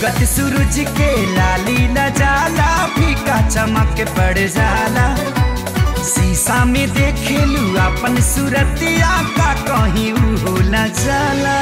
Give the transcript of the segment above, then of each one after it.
उगत सूरज के लाली न जाला फीका चमक पड़ जाला शीशा में देखेलू अपन सूरतिया का कहीं हो न जाला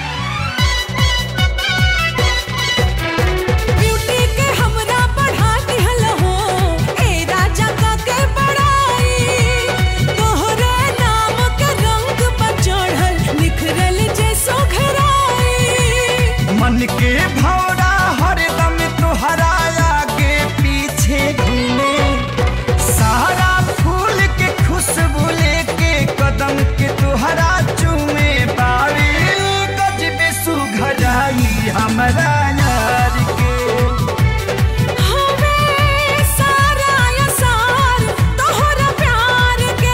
ब्यूटी के हमरा बढ़ा दिहल हो ए राजा का के बड़ाई तोहरे नाम के रंग पर चढ़ल निखरल जैसो घराई मन के भौरा हरदम तोहरा आगे पीछे घूमे सारा फूल के खुशबू लेके कदम के तोहरा चूमे बारी गजबे सुघराई हमरा यार के हमें सारा असार तोहरा प्यार के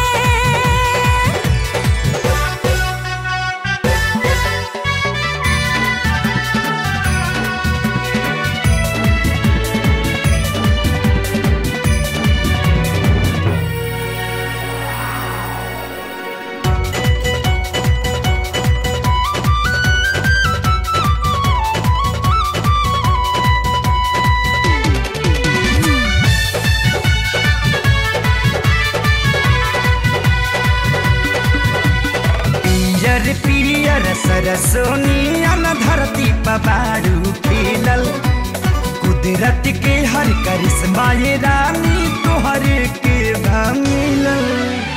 पियर पियर सरसोनियन धरती पबारू खिलल कुदरत के हर करिश्मा ये रानी तोहरे के भा मिलल